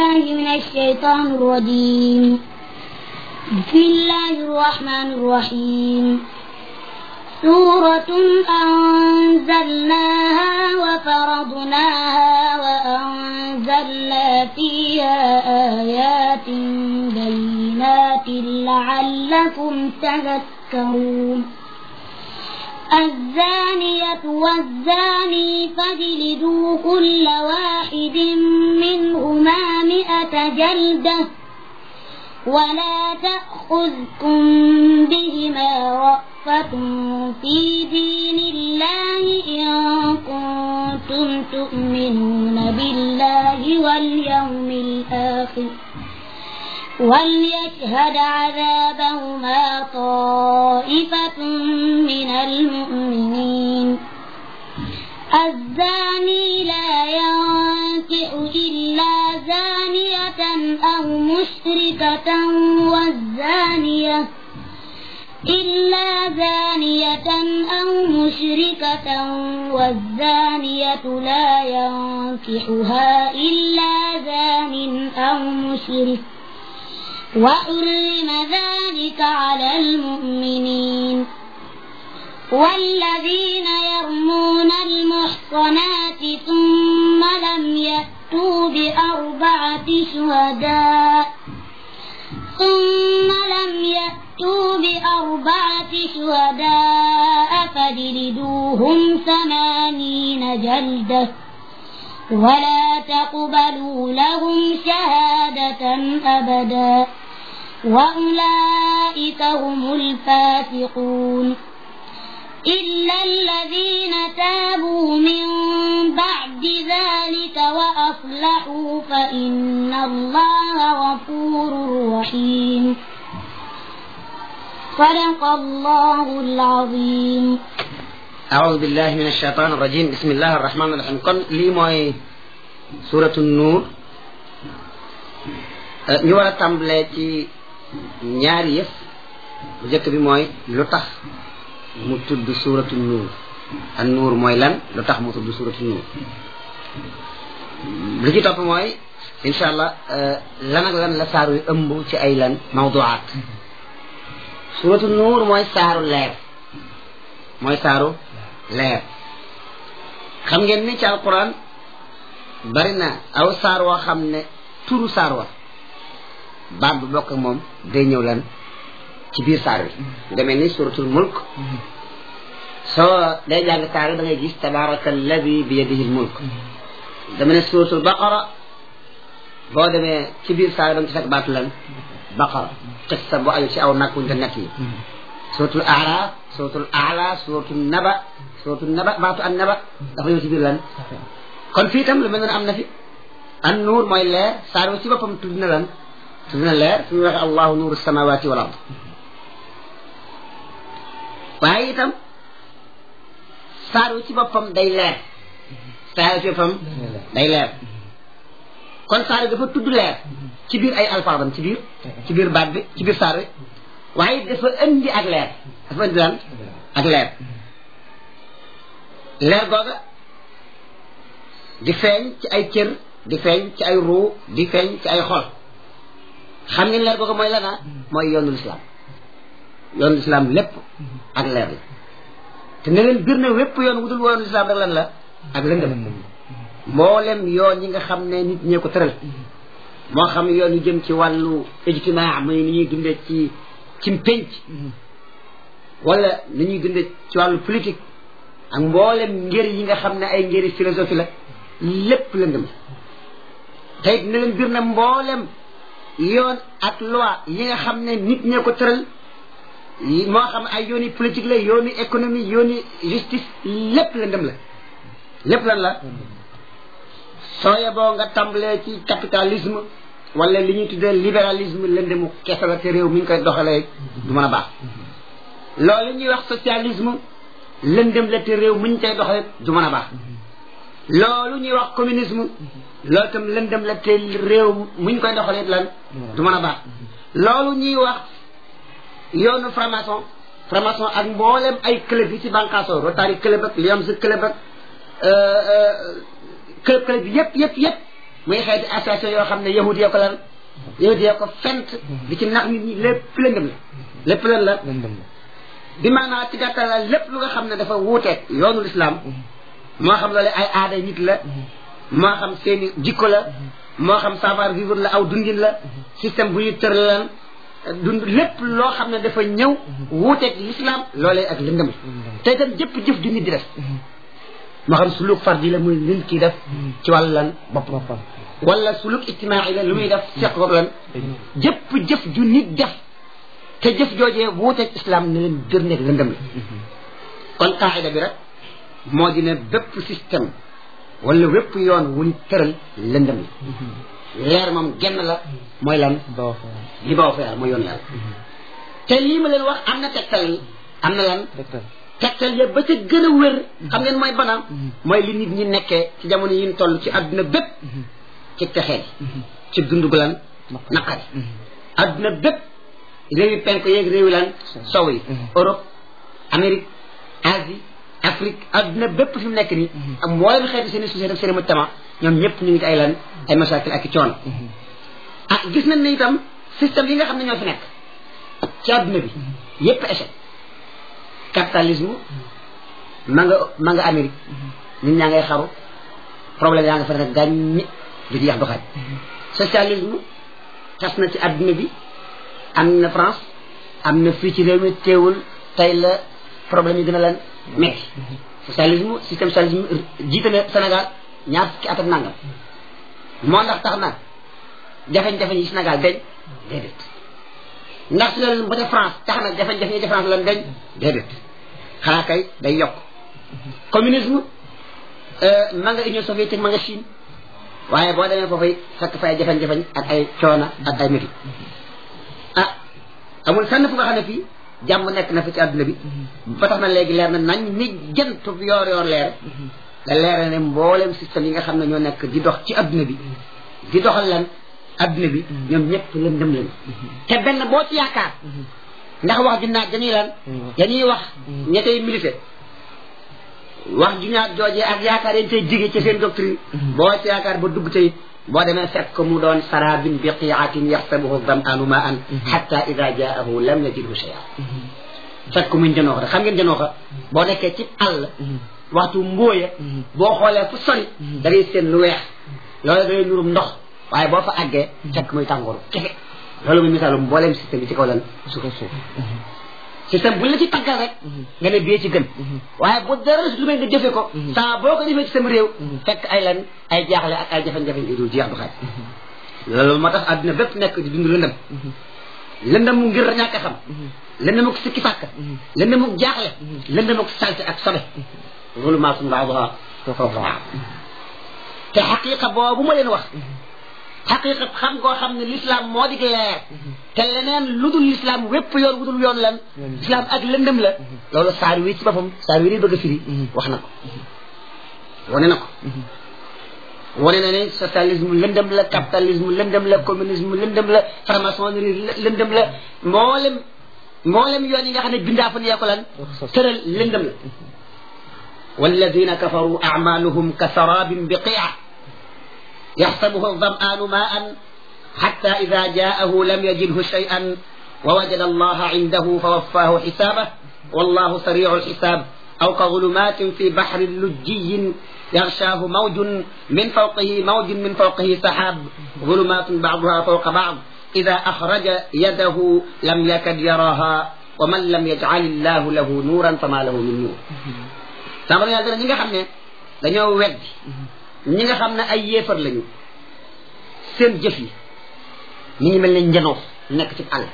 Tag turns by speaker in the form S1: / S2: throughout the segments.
S1: بالله من الشيطان الرجيم بسم الله الرحمن الرحيم سورة أنزلناها وفرضناها وأنزلنا فيها آيات بينات لعلكم تذكرون الزانية والزاني فاجلدوا كل واحد منهما مئة جلدة ولا تأخذكم بهما رأفة في دين الله إن كنتم تؤمنون بالله واليوم الآخر وليشهد عذابهما طائفة من المؤمنين الزاني لا ينكح إلا زانية أو مشركة والزانية إلا زانية أو مشركة والزانية لا ينكحها إلا زان أو مشرك وحرم ذلك على المؤمنين والذين يرمون المحصنات ثم لم يأتوا بأربعة شهداء ثم لم يأتوا بأربعة شهداء فاجلدوهم ثمانين جلدة ولا تقبلوا لهم شهادة أبدا وأولئك هم الفاسقون إلا الذين تابوا من بعد ذلك وأصلحوا فإن الله غفور رحيم صدق الله العظيم
S2: أعوذ بالله من الشيطان الرجيم بسم الله الرحمن الرحيم kon lii mooy suuratu nuur ñu war a tàmbalee ci ñaari yëf bu njëkk bi mooy lu tax mu tudd suuratu nuur an nuur mooy lan lu tax mu tudd suuratu nuur li ci topp mooy incha allah lan ak lan la saaru yu ëmb ci ay lan mawduwaat suuratu nuur mooy saaru leer mooy saaru leer xam ngeen ni ci alquran bari na aw saar woo xam ne turu saar wa baat bu bokk ak moom day ñëw lan ci biir saar wi demee ni suratul mulk soo day jàng saar wi da ngay gis tabaraka alladi bi yadihi l mulk dama ne suratul baqara boo demee ci biir saar wi da nga ci fekk baatu lan baqara qissa bu ayu ci aw nag wuñ te nekk yi suratul aaraaf suratul aala suratul naba suratul naba baatu an naba dafa ñëw ci biir lan kon fii itam lu mel noonu am na fi an nuur mooy leer saar wi ci boppam tudd na lan tudd na leer fi mu waxee allahu nuuru samawati wal ard waaye itam saar wi ci boppam day leer saar wi ci boppam day leer kon saar wi dafa tudd leer ci biir ay alfaadam ci biir ci biir baat bi ci biir saar wi waaye dafa indi ak leer dafa indi lan ak leer leer googa di feeñ ci ay cër di feeñ ci ay ruu di feeñ ci ay xol xam ngeen leer googa mooy lana mooy yoonu lislaam yoonu lislaam lépp ak leer la te ne leen bir na wépp yoon wudul woonu lislaam rek lan la ak lëndëm mboolem yoon yi nga xam ne nit ñee ko tëral moo xam yoon yu jëm ci wàllu ijtimaa muy ni ñuy dundee ci ci pénc wala ni ñuy dundee ci wàllu politique ak mboolem ngër yi nga xam ne ay ngëri philosophie la lépp lëndëm la te it ne leen bir na mboolem yoon ak loi yi nga xam ne nit ñee ko tëral moo xam ay yooni politique la yooni économie yooni justice lépp lëndëm la lépp lan la soo yeboo nga tàmbalee ci capitalisme wala li ñuy tuddee libéralisme lëndëmu kese la te réew mi ñu koy doxalee du mën a baax loolu ñuy wax socialisme lëndëm la te réew mi ñu koy doxalee du mën a baax loolu ñuy wax communisme loolu itam lëndëm la te réew mu ñu koy doxalee lan du mën a baax loolu ñuy wax yoonu franc-maçon franc-maçon ak mboolem ay club yi ci bànqaasoo Rotary club ak Lions club ak club club bi yëpp yëpp yëpp muy xeeti association yoo xam ne yahudi yoo ko lan yahudi yoo ko fent di ci nax nit ñi lépp lëndëm la lépp lan la
S3: lëndëm la
S2: bi maanaa ci gàttal la lépp lu nga xam ne dafa wuuteeg yoonu lislaam moo xam loolu ay aaday nit la moo xam seeni jikko la moo xam savoir vivre la aw dundin la système bu ñu tëralan dund lépp loo xam ne dafa ñëw wuuteeg l'islam loolee ak lëndëm la te itam jëpp jëf ju nit di def moo xam suluk fardi la muy nit ki def ci wàllu lan bopp
S3: boppam
S2: wala suluk ijtimaai la lu muy def seq ko lan jëpp jëf ju nit def te jëf joojee wuuteeg islam ne leen gër nekk lëndëm la kon qaida bi rek moo di ne bépp système wala wépp yoon wu ñu tëral lëndëm la leer moom genn la mooy lan
S3: boo fa
S2: li baw fa yàlla mooy yoon yàlla te lii ma leen wax am na tegtal am na lan
S3: tegtal
S2: tegtal ya ba ca gën a wér xam ngeen mooy banaam mooy li nit ñi nekkee ci jamono yi ñu toll ci àdduna bépp ci texee ci dund gu lan naqari àdduna bépp réewi penk yeeg réewi lan sow yi Europe Amérique Asie Afrique àdduna bépp fi mu nekk nii ak mboolem xeeti seen i société ak seen i mujtama ñoom ñëpp ñu ngi ci ay lan ay masakil ak i coono ah gis nañ ne itam système yi nga xam ne ñoo fi nekk ci àdduna bi yépp échec capitalisme ma nga ma nga Amérique nit ñaa ngay xaru problème yaa nga fa nekk gàññi du ci yax du xaaj socialisme tas na ci àdduna bi am na France am na fii ci réew mi teewul tey la problème yi gën a lan metti socialisme système socialisme jiite na Sénégal ñaar fukki at ak nangam moo ndax tax na jafe-jafe yi Sénégal dañ déedéet ndax socialisme ba ca France tax na jafe-jafe yi ca France lan dañ déedéet xanaa kay day yokk communisme ma nga Union soviétique ma nga Chine waaye boo demee foofay fekk fay jafe-jafe ak ay coona ak ay métti ah amul fenn fu nga xam ne fii jàmm nekk na fi ci àdduna bi ba tax na léegi leer na nañ ni jant yoor yoor leer da leer ne mboolem système yi nga xam ne ñoo nekk di dox ci àdduna bi di doxal lan àdduna bi ñoom ñëpp lëndëm lañu te benn boo ci yaakaar ndax wax ju naaj dañuy lan dañuy wax ña tey milité wax ju naaj joojee ak yaakaar yañ tey jige ci seen doctrine boo ci yaakaar ba dugg tey boo demee fekk ko mu doon sarabin biqiatin yaxsabuhu dam'anu ma an xatta ida jaahu lam yajidhu shay'a fekk ko muy janooxa te xam ngeen janooxa boo nekkee ci àll waxtu mbóoya boo xoolee fu sori da ngay seen lu weex loolu da ngay nurum ndox waaye boo fa àggee fekk muy tàngooru kese loolu muy misaalu mbooleem système bi ci kaw lan
S3: su ko suuf
S2: système buñ la ci taggal rek nga ne bee ci gën waaye bu dara lu may nga jëfe ko saa boo ko jëfee ci sam réew fekk ay lan ay jaaxle ak ay jafe-jafe yu dul jeex du xaaj loolu moo tax àdduna bépp nekk di dund lëndëm lëndëm mu ngir ñàkk a xam lëndëm ak sikki sàkk lëndëm ak jaaxle lëndëm ak salte ak sobe loolu maa suñ baax foofu waaw te xaqiqa boobu ma leen wax xaqiqa xam koo xam ne l'islam moo di leer te leneen lu dul l'islam wépp yoon wudul yoon lan l'islam ak lëndëm la loolu saar wi ci boppam saar wi di bëgg a firi wax na ko wane na ko wane na ne socialisme lëndëm la capitalisme lëndëm la communisme lëndëm la franc-maçonnerie lëndëm la mboolem mboolem yoon yi nga xam ne bindaa fa ne yaa ko lan tëral lëndëm la والذين كفروا أعمالهم كسراب بقيع يحسبه الظمآن ماء حتى إذا جاءه لم يجده شيئا ووجد الله عنده فوفاه حسابه والله سريع الحساب أو كظلمات في بحر لجي يغشاه موج من فوقه موج من فوقه سحاب ظلمات بعضها فوق بعض إذا أخرج يده لم يكد يراها ومن لم يجعل الله له نورا فما له من نور sama yàlla dana ñi nga xam ne dañoo weddi ñi nga xam ne ay yéefar lañu seen jëf yi ñi ngi mel ne njanoox nekk ci àll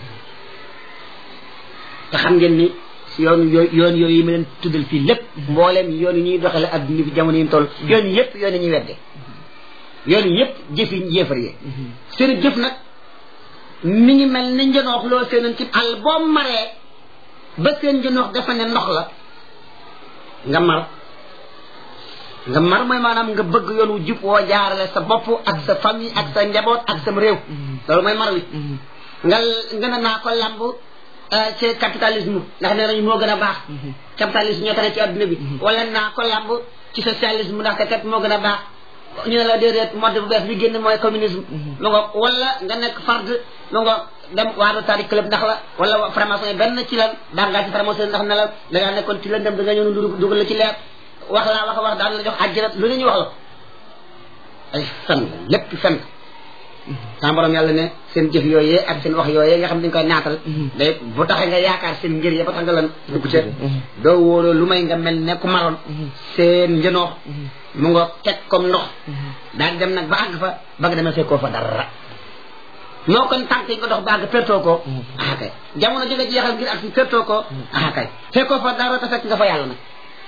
S2: te xam ngeen ni si yoon yooyu yoon yooyu yi ma leen tuddal fii lépp mbooleem yoon yi ñuy doxale adduna bi jamono yi mu toll yoon yëpp yoon yi ñuy wedde yoon yëpp jëf yi yéefar yi seen jëf nag mi ngi mel ne njanoox loo seenan ci àll boo maree ba seen njanoox dafa ne ndox la nga mar nga mar mooy maanaam nga bëgg yoon wu jub woo jaarale sa bopp ak sa famille ak sa njaboot ak sam réew loolu mooy mar wi nga nga ne naa ko lamb ci capitalisme ndax nee nañu moo gën a baax capitalisme ñoo tane ci adduna bi wala naa ko lamb ci socialisme ndax te kat moo gën a baax ñu ne la déedéet mode bu bees bi génn mooy communisme lu nga wala nga nekk fard lu nga dem waado tari club ndax la wala franc-maçon benn ci lan daan ngaa ci franc-maçon ndax ne la da ngaa nekkoon ci lëndëm da nga ñëw nu dugal la ci leer wax laa wax wax daan la jox àjjana lu ne ñu wax la ay fen la lépp fen sama borom yàlla ne seen jëf yooyee ak seen wax yooyee nga xam dañ koy naatal day bu taxee nga yaakaar seen ngir ya ba tax nga lan dugg ca doo wóoloo lu may nga mel ne ku maroon seen njënoox mu nga teg comme ndox daal dem nag ba àgg fa ba nga demee fekkoo fa dara moo kon tànk yi nga dox ba àgg pertoo ko ah kay jamono ji nga jeexal ngir ak si pertoo ko ah kay fekkoo fa dara te fekk nga fa yàlla nag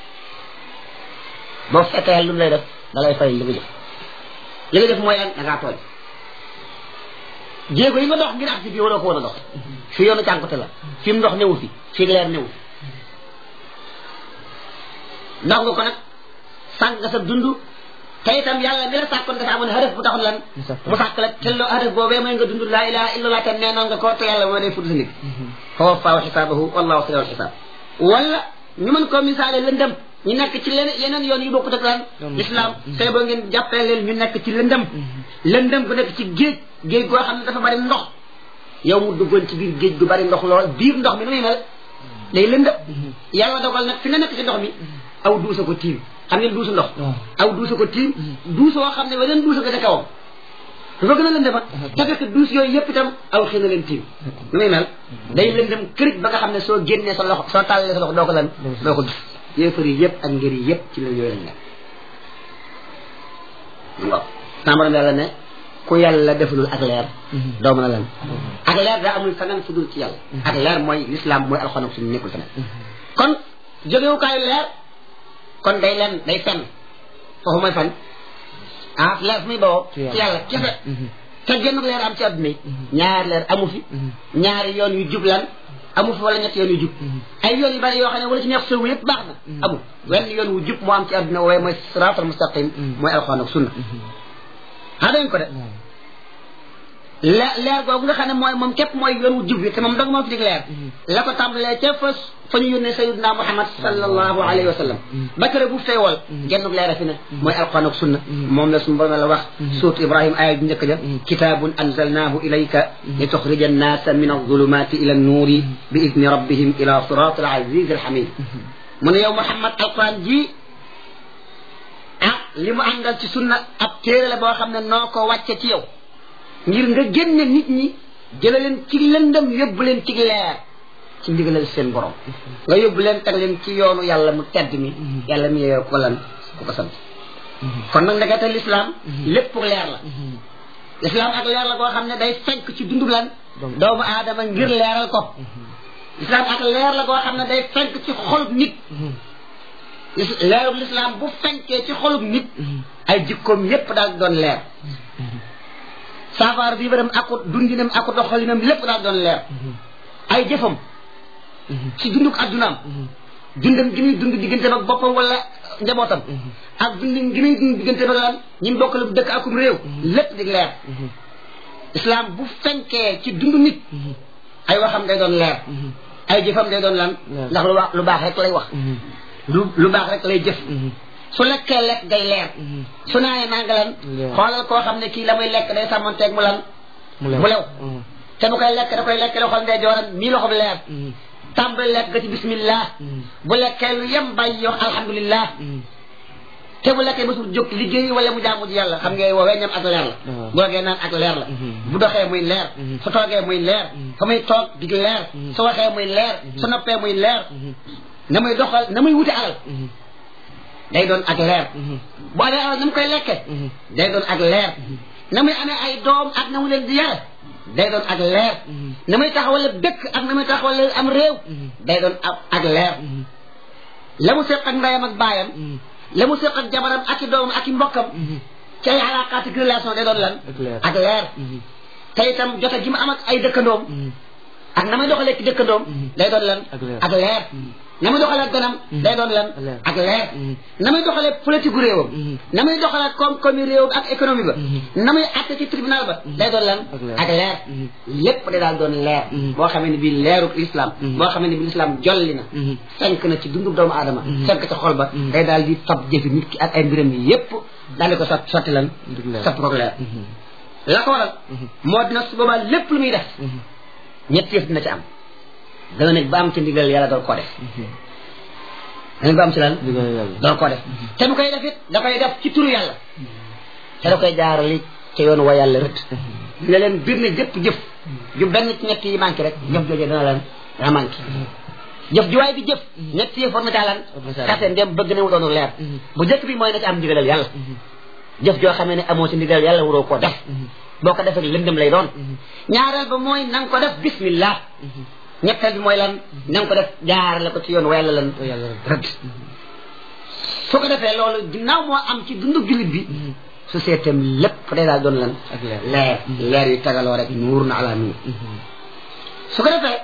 S2: boo fekkee yàlla lu mu lay def da lay fay li nga jëf li nga def mooy lan da ngaa tooñ jéego yi nga dox ngir ak si bii waroo ko war a dox fi yoonu cànkute la fi mu ndox newu fi fi leer newu fi ndox nga ko nag sànq nga sa dund te itam yàlla mi la sàkkoon dafa amoon hadaf bu taxoon lan mu sàkk la te loo hadaf boobee mooy nga dund laa ilaha illa allah te nee noon nga ko te yàlla moo day fudd sa nit fa waffaahu xisaabahu wallahu sariul xisaab wala ñu mën koo misaale lëndëm ñu nekk ci leneen yeneen yoon yu bokkut ak lan islam tey boo ngeen jàppee leen ñu nekk ci lëndëm lëndëm bu nekk ci géej géej goo xam ne dafa bari ndox yow mu duggoon ci biir géej gu bari ndox lool biir ndox mi nu muy mel day lëndëm yàlla dogal nag fi nga nekk ci ndox mi aw duusa ko tiim xam ngeen duusu ndox aw duusa ko tiim duus woo xam ne weneen duusa ko ca kawam dafa gën a lëndëma te fekk duus yooyu yëpp itam aw xëy na leen tiim nu muy mel day lëndëm kërit ba nga xam ne soo génnee sa loxo soo tàllee sa loxo doo ko lan doo ko gis yéefar yi yëpp ak ngir yi yëpp ci la yooyu lañ nekk waaw sàmbaram yàlla ne ku yàlla defalul ak leer doo mën a lan ak leer daa amul feneen fu dul ci yàlla ak leer mooy l'islam mooy alxuraan ak suñu nekkul feneen kon jógewukaayu leer kon day len day fen foofu mooy fan ah leer fu muy bawoo ci yàlla kese te genn leer am ci adduna yi ñaari leer amu fi ñaari yoon yu jub lan amu fi wala ñetti yoon yu jub ay yoon yu bari yoo xam ne wala ci neex soobu yëpp baax na amul wenn yoon wu jub moo am ci adduna wooye mooy siraatal mustaqim mooy alxuraan ak sunna ah dañ ko de leer leer googu nga xam ne mooy moom képp mooy yoon wu jub bi te moom dong moo fi dig leer la ko tàmbalee ca fa fa ñu yónnee sayidina muhammad sallallahu alayhi wa sallam ba kër bu feewal gennug leer a fi ne mooy alquran ak sunna moom la suñu borom la wax suut ibrahim aya bi njëkk ja kitabun anzalnahu ilayka li tuxrija annaasa min alzulumati ila annuuri bi idni rabbihim ila sirat alaziz alhamid mu ne yow muhammad alquran ji ah li mu àndal ci sunna ab téere la boo xam ne noo ko wàcce ci yow ngir nga génne nit ñi jële leen ci lëndëm yóbbu leen ci leer ci ndigalal seen borom nga yóbbu leen teg leen ci yoonu yàlla mu tedd mi yàlla mi yeyoo ko lan ku ko sant kon nag ndekete l'islam lépp leer la l'islam ak leer la koo xam ne day fenk ci dundub lan doomu aadama ngir leeral ko l'islam ak leer la koo xam ne day fenk ci xolub nit leerub l'islam bu fenkee ci xolub nit ay jikkoom yépp daal doon leer saafara bii ba dem akut dundinam akut doxalinam lépp daal doon leer ay jëfam ci dunduk addunaam dundam gi muy dund diggante ak boppam wala njabootam ak dundin gi muy dund diggante ak lan ñi mu bokkal dëkk akum réew lépp di leer islam bu fenkee ci dund nit ay waxam day doon leer ay jëfam day doon lan ndax lu wax lu baax rek lay wax lu lu baax rek lay jëf su lekkee lekk day leer su naanee naa nga lan xoolal koo xam ne kii la muy lekk day sàmmanteeg mu lan mu lew te bu koy lekk da koy lekk loxol ndey jooram nii loxo leer tàmbali lekk ga ci bismillah bu lekkee lu yem bàyyi yow alhamdulillah te bu lekkee mësul jóg liggéey wala mu jaamu ji yàlla xam nga woowee ñam ak leer la bu toogee naan ak leer la bu doxee muy leer su toogee muy leer fa muy toog dig leer su waxee muy leer su noppee muy leer na muy doxal na muy wuti alal day doon ak leer bu amee alal na mu koy lekke day doon ak leer na muy amee ay doom ak na mu leen di yare day doon ak leer na muy taxawale dëkk ak na muy taxawale am réew day doon ak leer la mu seq ak ndeyam ak baayam la mu seq ak jabaram ak i doomam ak i mbokkam ci ay alaakaati relation day doon lan ak leer te itam jote gi mu am ak ay dëkkandoom ak na muy doxalee ci dëkkandoom day doon lan ak leer na muy doxalee ganam day doon lan
S3: Leer.
S2: ak leer
S3: Mhm.
S2: na muy doxalee politique gu réewam
S3: Mhm.
S2: na muy doxalee koom-koomi réewam ak économie ba
S3: Mhm.
S2: na muy atte ci tribunal ba day doon lan
S3: Ak leer.
S2: ak leer
S3: Mhm.
S2: lépp day daal doon leer
S3: Mhm.
S2: boo xamee ne bii leeruk islam
S3: Mhm.
S2: boo xamee ne bii islam jolli na
S3: Mhm.
S2: fenk na ci dundu doomu aadama
S3: Mhm.
S2: fenk ci xol ba
S3: Mhm.
S2: day daal di fab jëfi nit ki ak ay mbiram yi yépp daal di ko sot sotti lan
S3: Ndig leer.
S2: sotti ko leer
S3: Mhm.
S2: la ko waral
S3: Mhm.
S2: moo dina su boobaa lépp lu muy def
S3: Mhm.
S2: ñett yëf dina ci am dana nekk ba am ci ndigal yàlla doon koo def
S3: Mhm.
S2: dana ba am ci lan
S3: Ndigal yàlla.
S2: doon koo def te bu koy def it da koy def ci turu yàlla te da koy jaarali ca yoon wa yàlla rëdd ne leen bir ne jëpp jëf ju benn ci ñett yi manqué rek jëf joojee dana lan dana manqué jëf ju waay bi jëf ñett yi war na caa lan
S3: War na caa lan.
S2: kase ndem bëgg na mu doonu leer
S3: Mhm.
S2: bu njëkk bi mooy na ci am ndigalal yàlla
S3: Mhm.
S2: jëf joo xamee ne amoo ci ndigalal yàlla waroo koo def
S3: Mhm.
S2: boo ko defee lëndëm lay doon
S3: Mhm.
S2: ñaareel ba mooy na nga ko def bismillah
S3: Mhm.
S2: ñetteel bi mooy lan na nga ko def jaarale ko ci yoon wa yàlla lan
S3: Wa yàlla rëdd.
S2: rëdd su ko defee loolu ginnaaw moo am ci dundu jullit bi société am lépp day daal doon lan
S3: Ak leer.
S2: leer leer yu tagaloo rek nuur na ala nuur
S3: Mhm.
S2: su ko defee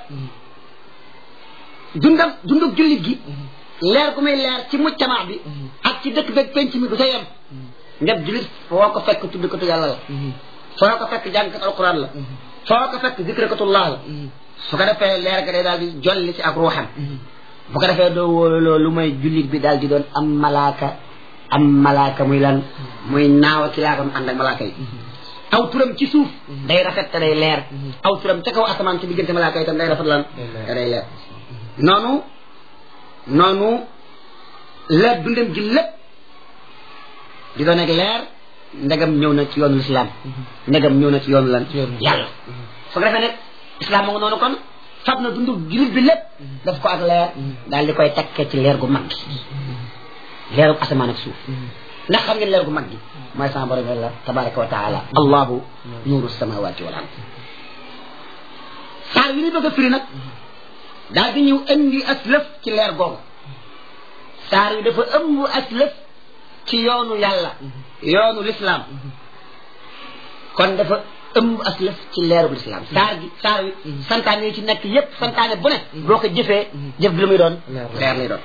S2: dundam dundu jullit gi leer gu muy leer ci mujtamaa bi ak ci dëkk beeg penc mi du sa yem ndeb jullit foo ko fekk tudd ko tu yàlla la
S3: Mhm.
S2: foo ko fekk jàngkat alquran la foo ko fekk zikrakatullah la
S3: Mhm.
S2: su ko defee leer ga day daal di jolli ci ak ruuxam
S3: Mhm.
S2: bu ko defee doo wóolu loolu lu may jullit bi daal di doon am malaaka am malaaka muy lan muy naaw ci laakam ànd ak malaaka yi aw turam ci suuf day rafet te day leer aw turam ca kaw asamaan ci diggante malaaka yi tam day rafet lan
S3: Day leer.
S2: te day leer noonu noonu leer dundam ji lépp di doon ak leer ndegam ñëw na ci yoonu lislaam ndegam ñëw na ci yoonu lan
S3: Ci yoonu
S2: yàlla su ko defee nag islam moo ngi noonu kon fab na dundu jullit bi lépp daf ko ak leer daal di koy takkee ci leer gu mag gi leeru asamaan ak suuf ndax xam ngeen leer gu mag gi mooy sama borom yàlla tabaraka wa taala allahu nuuru samawati wal ard saar wi ñu bëgg a firi nag daal di ñëw indi aslëf ci leer googu saar wi dafa ëmb aslëf ci yoonu yàlla yoonu lislaam kon dafa ëmb aslëf ci leeru lislaam saar gi saar wi santaane yi ci nekk yépp santaane bu ne boo ko jëfee jëf bi lu muy doon
S3: Leer.
S2: leer lay doon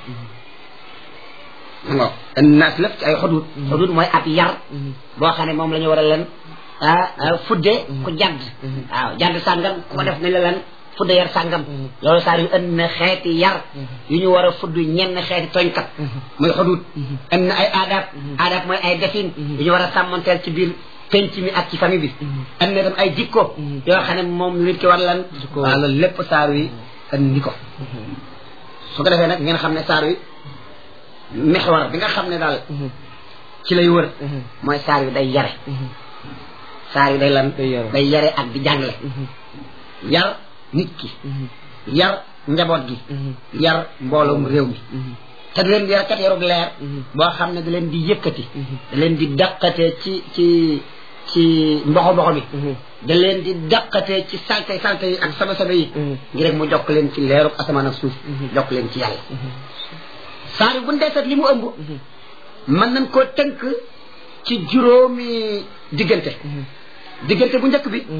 S2: ngo indi na aslëf ci ay xudud xudud mooy ab yar boo xam ne moom la ñu war a leen ah ah, fudde ku jadd waaw jadd sàngam ku ko def nañ la leen fudde yar sàngam loolu saar yu indi na xeeti yar yu ñu war a fudd ñenn xeeti tooñkat muy xudud indi na ay aadaab aadaab mooy ay defin yu ñu war a sàmmanteel ci biir penc mi ak ci famille bi indi na tam ay jikko yoo xam ne moom nit ki war lan
S3: Jikko.
S2: waaw loolu lépp saar wi indi ko su ko defee nag ngeen xam ne saar wi mexwar bi nga xam ne daal ci lay wër mooy saar wi day yare saar wi day lan
S3: Day yare.
S2: day yare ak di jàngale yar nit ki yar njaboot gi yar mbooloom réew mi te du leen di yar kat yarug leer boo xam ne da leen di yëkkati da leen di dàqatee ci ci ci mboxo mboxo bi da leen di dàqatee ci salte salte yi ak sama sama yi ngir rek mu jokk leen ci leerug asamaan ak suuf jokk leen ci yàlla saar wi bu ndeesat li mu ëmb mën nañ koo tënk ci juróomi diggante diggante bu njëkk bi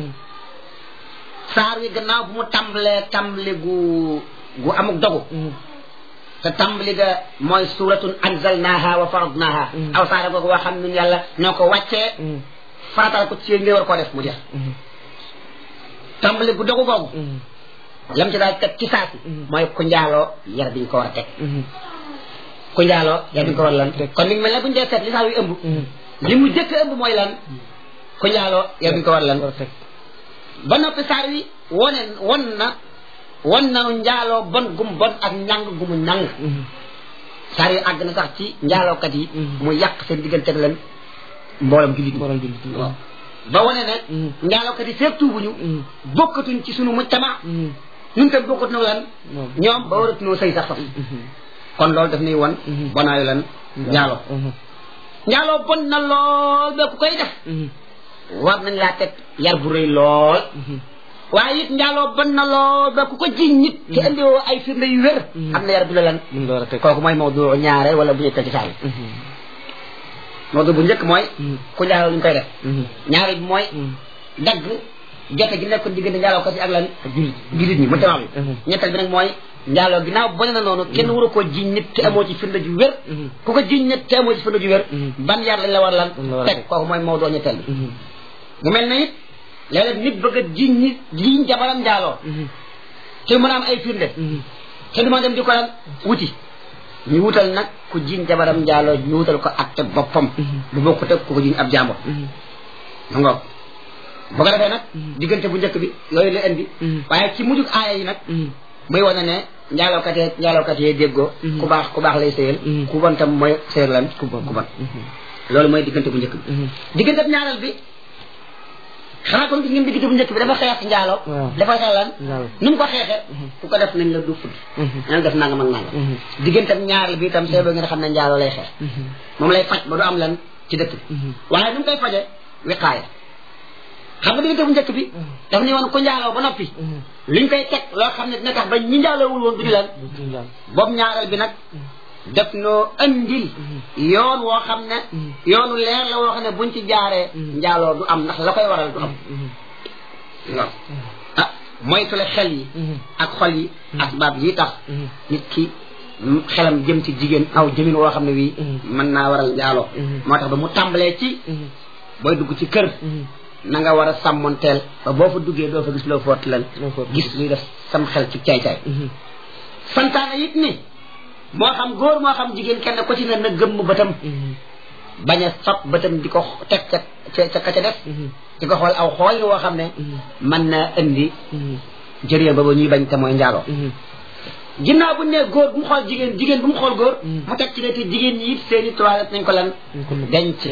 S2: saar wi gannaaw bu mu tàmbalee tàmbali gu gu amuk dogu te tàmbali ga mooy suuratun anzalnaha wa faradnaha aw saara googu waa xam ne yàlla ñoo ko wàccee faratal ko ci yéen ngay war koo def mu jeex tàmbali gu dogu googu lam ci daal teg ci saasi mooy ku njaaloo yar bi ñu ko war a teg ku njaaloo yar bi ñu ko war a lan kon mi ngi mel ne bu ñu dee seet li saar wi ëmb li mu jëkk ëmb mooy lan ku njaaloo yar bi ñu ko war a lan ba noppi saar wi wone won na won nanu njaaloo bon gum bon ak ñàng gumu ñàng saar wi àgg na sax ci njaalookat yi mu yàq seen diggante leen mboolam jullit ñi waaw ba wane ne njaalookat yi feeg tuubuñu bokkatuñ ci sunu mujtama ñun tam bokkatuñu lan ñoom ba waratuñoo sëy sax sax kon loolu daf nuy won bonaayu lan njaaloo njaaloo bon na lool ba ku koy def war nañ laa teg yar bu rëy lool waaye it njaaloo bon na lool ba ku ko jiñ nit te indiwoo ay firnde yu wér am na yar bu la lan kooku mooy mawdu ñaare wala bu ñetteel ci saa yi mawdu bu njëkk mooy ku njaaloo lu ñu koy def ñaare bi mooy dagg jote gi nekkoon diggante njaaloo ko si ak lan jullit ñi mu tamam bi ñetteel bi nag mooy njaaloo ginnaaw bone na noonu kenn waru koo jiñ nit te amoo ci firnde ju wér ku ko jiñ nit te amoo ci firnde ju wér ban yar lañ la war lan
S3: Lañ la war a
S2: teg
S3: teg.
S2: kooku mooy moo doo ñetteel bi mu mel na it léeg-léeg nit bëgg a jiñ nit jiñ jabaram njaaloo te mën a am ay firnde te du ma dem di ko lan wuti ñu wutal nag ku jiñ jabaram njaaloo ñu wutal ko atte boppam bu bokku teg ku ko jiñ ab jàmbur ma ngoog bu ko defee nag diggante bu njëkk bi yooyu la indi waaye ci mujjug aaya yi nag muy wane ne njaalookat yee njaalookat yee déggoo ku baax ku baax lay sëyal ku bon tam mooy sëyal lan ku bon ku bon loolu mooy diggante bu njëkk bi diggante bu ñaareel bi xanaa kon gis ngeen diggante bu njëkk bi dafa xeex njaaloo
S3: Waaw.
S2: dafa xeex lan
S3: Njaaloo.
S2: nu mu ko xeexee ku ko def nañ la du fudd nañ def nangam ak nangam diggante bu ñaareel bi itam seeboo ngeen xam ne njaaloo lay xeex moom lay faj ba du am lan ci dëkk bi waaye nu mu koy faje wiqaaya xam nga diggante bu njëkk bi daf ni woon ku njaaloo ba noppi liñ koy teg loo xam ne dina tax ba ñi njaaloowul woon du ñu lan boobu ñaareel bi nag def noo andil yoon woo xam ne yoonu leer la woo xam ne buñ ci jaaree njaaloo du am ndax la koy waral du am waaw ah moytule xel yi ak xol yi asbaab yi tax nit ki m- xelam jëm ci jigéen aw jëmin woo xam ne wii mën naa waral njaaloo moo tax ba mu tàmbalee ci booy dugg ci kër na nga war a sàmmonteel ba boo fa duggee doo fa gis loo foot lan
S3: Loo foot.
S2: gis luy def sam xel ci caay-caay santaane it ni moo xam góor moo xam jigéen kenn ko ci ne na gëmm bëtam bañ a fab bëtam di ko teg ca ca ca ka ca def di ko xool aw xool woo xam ne mën na indi jëree ba ba ñuy bañ te mooy njaaloo ginnaaw bu ne góor bu mu xool jigéen jigéen bu mu xool góor mu teg ci ne te jigéen ñi it seeni toilette nañ ko lan denc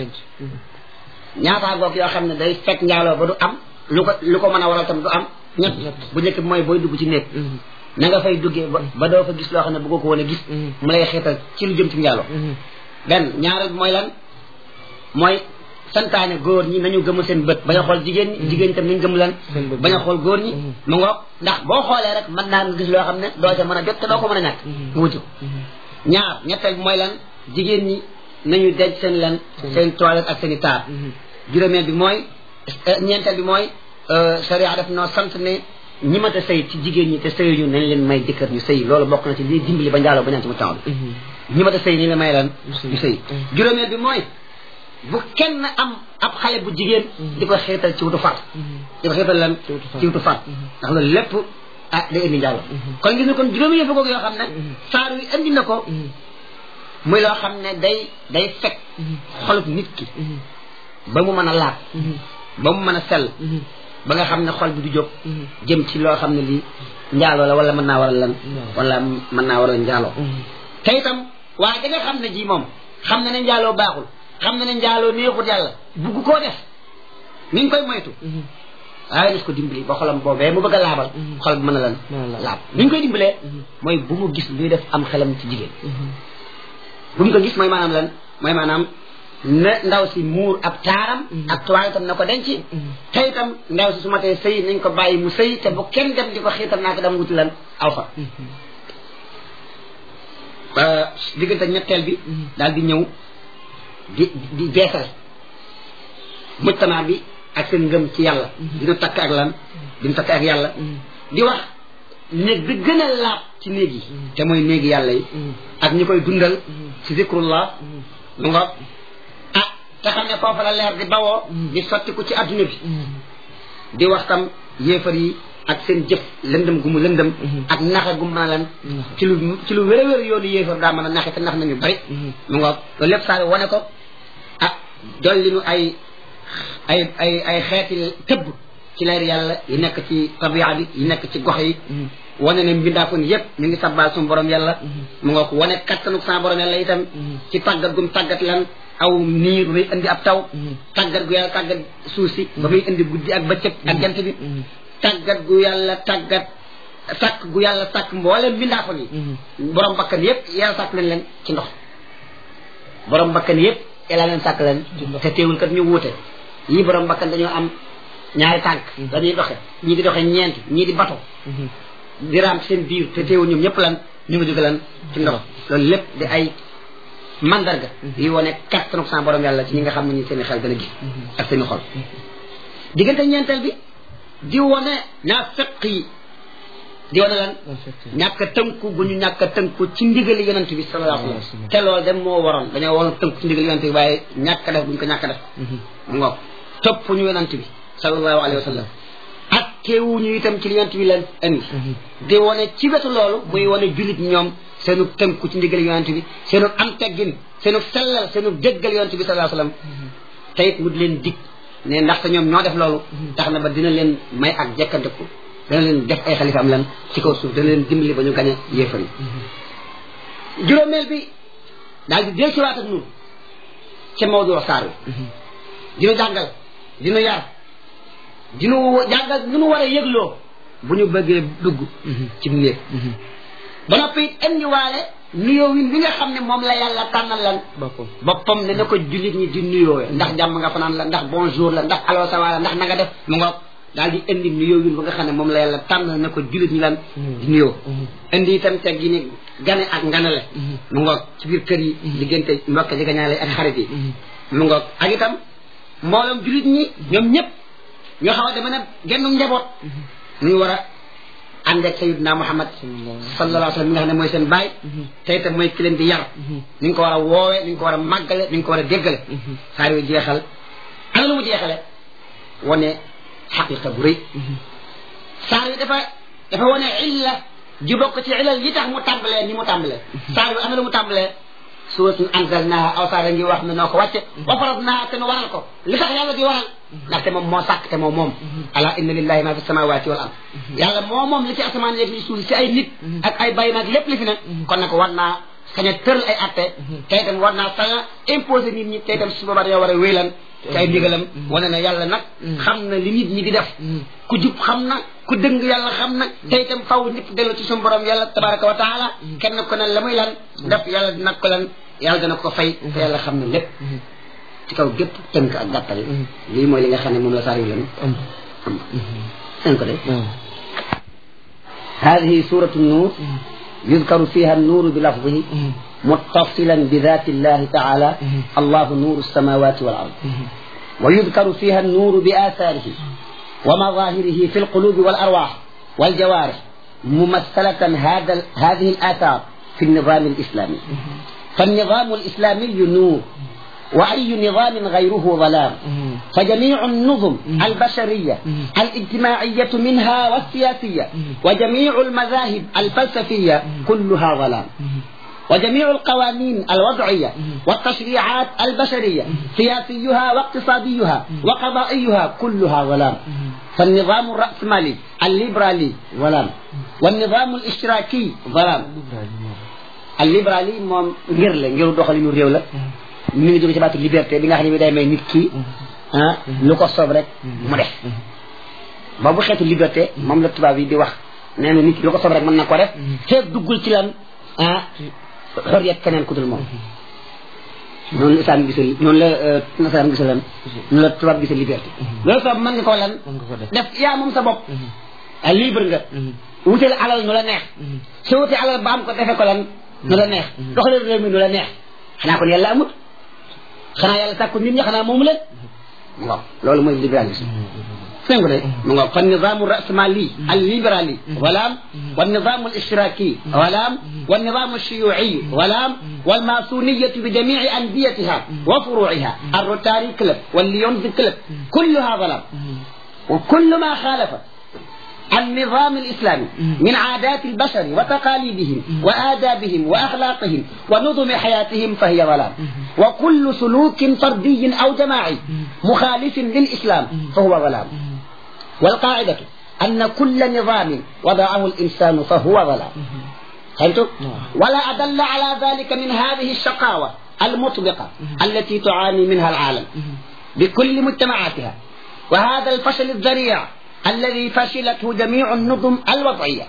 S2: ñaataa goog yoo xam ne day fekk njaaloo ba du am lu ko lu ko mën a waral tam du am ñett bu njëkk bi mooy booy dugg ci néeg na nga fay duggee ba ba doo fa gis loo xam ne bëggoo ko woon a gis mu lay xeetal ci lu jëm ci njaaloo benn ñaareel bi mooy lan mooy santaane góor ñi nañu gëm seen bët bañ a xool jigéen ñi jigéen ñi tam nañ gëm lan
S3: Seen bët.
S2: bañ a xool góor ñi mu ngoog ndax boo xoolee rek mën naa nga gis loo xam ne doo ca mën a jot te doo ko mën a ñàkk nga wuti ko ñaar ñetteel bi mooy lan jigéen ñi nañu denc seen lan seen toilette ak seen i taar juróomeel bi mooy eh, ñeenteel bi mooy euh, sharia daf noo sant ne ñi mat a sëy ci jigéen ñi te sëyuñu nañ leen may jëkkër ñu sëy loolu bokk na ci lii dimbali ba njaaloo ba ñaan ci mu temps bi ñi mat a sëy ni la may lan ñu sëy juróomeel bi mooy bu kenn am ab xale bu jigéen di ko xeetal ci wutu far di ko xeetal lan
S3: Ci wutu far.
S2: ci wutu far ndax loolu lépp ah day indi njaaloo kon gis nga kon juróomi yëpp googu yoo xam ne saar wi indi na ko muy loo xam ne day day fekk xolub nit ki ba mu mën a laab ba mu mën a sell ba nga xam ne xol bi du jóg jëm ci loo xam ne lii njaaloo la wala mën naa waral lan wala mën naa waral njaaloo te itam waaye da nga xam ne ji moom xam na ne njaaloo baaxul xam na ne njaaloo neexut yàlla bugg koo def ni nga koy moytu waaye nas ko dimbali ba xolam boobee mu bëgg a laabal xol bi mën a lan
S3: Mën a laab.
S2: laab ni ñu koy dimbalee mooy bu mu gis luy def am xelam ci jigéen bu mu ko gis mooy maanaam lan mooy maanaam na ndaw si muur ab taaram ak tuwaay itam na ko denc te itam ndaw si su ma tee sëy nañ ko bàyyi mu sëy te bu kenn dem di ko xiital naa ko dem wuti lan aw fa ba diggante ñetteel bi daal di ñëw di di beesal mujtama bi ak seen ngëm ci yàlla dina takk ak lan dina takk ak yàlla di wax néeg bi gën a laab ci néeg yi te mooy néegi yàlla yi ak ñi koy dundal ci zikrullah mu nga ah te xam ne foofa la leer di bawoo di sottiku ci adduna bi di wax tam yéefar yi ak seen jëf lëndëm gu mu lëndëm ak naxe gu mu mën a lan ci lu ci lu wér a wér yoonu yéefar daa mën a naxe te nax nañu bari mu nga loolu lépp saa wane ko ah dolli nu ay ay ay ay xeeti tëbb ci leer yàlla yi nekk ci tabia bi yi nekk ci gox yi wane ne mbindaakoon yépp ñu ngi sabbaal suñu borom yàlla mu nga ko wane kattanuk sa borom yàlla itam ci tàggat gum tàggat lan aw niir muy indi ab taw tàggat gu yàlla tàggat suuf si ba muy indi guddi ak bëccëg ak jant bi tàggat gu yàlla tàggat sàkk gu yàlla sàkk mboolem mbindaakoon yi borom bakkan yépp yàlla sàkk leen leen ci ndox borom bakkan yépp yàlla leen sàkk leen te teewul kat ñu wuute yii borom bakkan dañoo am ñaari tànk dañuy doxe ñii di doxe ñeent ñii di bato di raam seen biir te teewul ñoom ñëpp lan ñu ngi jóge lan ci ndox loolu lépp di ay mandarga yi wane kattanu sa borom yàlla ci ñi nga xam ne ñi seen i xel dana gis ak seen i xol diggante ñeenteel bi di wane naa fekk yi di wane lan ñàkk a tënku bu ñu ñàkk a tënku ci ndigali yonent bi sallallahu alayhi wa sallam te loolu dem moo waroon dañoo waroon tënku ci ndigali yonent bi waaye ñàkk a def bu ñu ko ñàkk a def mu ngoog topp ñu yonent bi sallallahu alayhi wa sallam ak keewuñu itam ci li yonent bi leen indi di wane ci wetu loolu muy wane jullit ñoom seenu tënku ci ndigali yonent bi seenu am teggin seenu sellal seenu déggal yonent bi sallallahu alayhi wa sallam te it mu di leen dig ne ndaxte ñoom ñoo def loolu tax na ba dina leen may ak jekkanteku dana leen def ay xalifa am lan ci kaw suuf dana leen dimbali ba ñu gañe yéefar yi juróomeel bi daal di del siwaat ak nun ca Maodo saar wi dinu jàngal dinu yar dinu jàngal nu nu war a yëgloo bu ñu bëggee dugg ci néeg ba noppi it indiwaale nuyoo win wi nga xam ne moom la yàlla tànnal lan boppam ne na ko jullit ñi di nuyoo ndax jàmm nga fanaan la ndax bonjour la ndax allo ça va la ndax na nga def mu ngoog daal di indi nuyoo win ba nga xam ne moom la yàlla tànnal na ko jullit ñi lan di nuyoo indi itam teg gi ni gane ak nganale mu ngoog ci biir kër yi diggante mbokk ji gañaale ak xarit yi mu ngoog ak itam mbooloom jullit ñi ñoom ñëpp ñoo xaw a dama ne genn njaboot ñu war a ànd ak sayidna muhammad sallallahu alayhi wa sallam mi nga xam ne mooy seen baay te itam mooy ki leen di yar ni nga ko war a woowee ni nga ko war a màggale ni nga ko war a déggale saar wi jeexal ana lu mu jeexale wane xaqiqa bu rëy saar wi dafa dafa wane illa ji bokk ci ilal yi tax mu tàmbalee ni mu tàmbalee saar wi ana lu mu tàmbalee suratun anzalnaha aw saara ngi wax ne noo ko wàcce wa faradnaha te nu waral ko li tax yàlla di waral ndaxte moom moo sàkk te moom moom ala inna lillahi ma fi samawati wal ard yàlla moo moom li ci asamaan yeeg li suuf si ay nit ak ay bay nag lépp li fi ne kon nag war naa sañ a tëral ay atte te itam war naa sañ a imposer nit ñi te itam su boobaa dañoo war a wéylan ci ay ndigalam wane ne yàlla nag xam na li nit ñi di def ku jub xam na ku dëng yàlla xam na te itam faw ñëpp dellu ci suñu borom yàlla tabaraka wa taala kenn ko ne la muy lan def yàlla dina ko lan yàlla dana ko fay te yàlla xam na lépp ci kaw gépp tënk ak gàttal lii mooy li nga xam ne moom la saar yu leen am seen ko de هذه سورة النور يذكر فيها النور بلفظه متصلا بذات الله تعالى الله نور السماوات والأرض ويذكر فيها النور بآثاره ومظاهره في القلوب والأرواح والجوارح ممثلة هذا هذه الآثار في النظام الإسلامي فالنظام الإسلامي نور وأي نظام غيره ظلام فجميع النظم البشرية الاجتماعية منها والسياسية وجميع المذاهب الفلسفية كلها ظلام وجميع القوانين الوضعية والتشريعات البشرية سياسيها واقتصاديها وقضائيها كلها ظلام فالنظام الرأسمالي الليبرالي ظلام والنظام الاشتراكي ظلام الليبرالي moom ngir la ngir doxalinu réew la mi ngi jóge ci baatu liberté bi nga xam ne bi day may nit ki ah lu ko soob rek mu def boobu xeetu liberté moom la tubaab yi di wax nee na nit ki lu ko soob rek mën na ko def feeg duggul ci lan ah xoriyat keneen ku dul moom noonu la islam gisal noonu la nasaraan gisal lan noonu la tubaab gisal liberté loolu soob mën nga ko lan def yaa moom sa bopp a libre nga wuteel alal nu la neex soo wutee alal ba am ko defe ko lan nu la neex doxalee réew mi nu la neex xanaa kon yàlla amut xanaa yàlla sàkku nit ñi xanaa moomu leen mu ngoog loolu mooy libéralisme فين قلت فالنظام الرأسمالي الليبرالي ولام والنظام الاشتراكي ولام والنظام الشيوعي ولام والماسونية بجميع أنديتها وفروعها الروتاري كلب والليونز كلب كلها ظلام وكل ما خالف النظام الإسلامي من عادات البشر وتقاليدهم وآدابهم وأخلاقهم ونظم حياتهم فهي ظلام وكل سلوك فردي أو جماعي مخالف للإسلام فهو ظلام والقاعدة أن كل نظام وضعه الإنسان فهو ظلام فهمتم؟ ولا أدل على ذلك من هذه الشقاوة المطبقة التي تعاني منها العالم بكل مجتمعاتها وهذا الفشل الذريع الذي فشلته جميع النظم الوضعية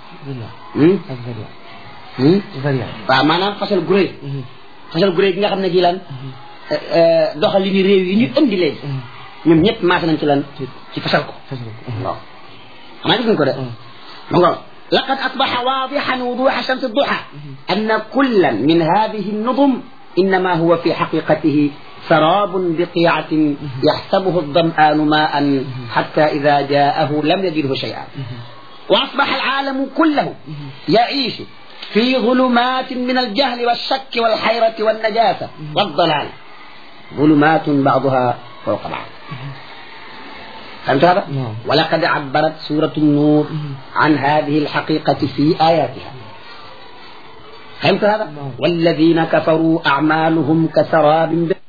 S2: waaw maanaam fasal gu rëy fasal gu rëy gi nga xam ne ji lan doxal li ni réew yi ñu indi léegi ñoom ñëpp maase nañ ci lan ci fasal ko waaw xanaa gis nga ko de ma ngoon لقد أصبح واضحا وضوح شمس الضحى أن كلا من هذه النظم إنما هو في حقيقته سراب بقيعة يحسبه الظمآن ماء حتى إذا جاءه لم يجده شيئا وأصبح العالم كله يعيش في ظلمات من الجهل والشك والحيرة والنجاسة والضلال ظلمات بعضها فوق بعض فهمت هذا؟
S3: نعم.
S2: ولقد عبرت سورة النور عن هذه الحقيقة في آياتها فهمت هذا؟
S3: نعم.
S2: والذين كفروا أعمالهم كسراب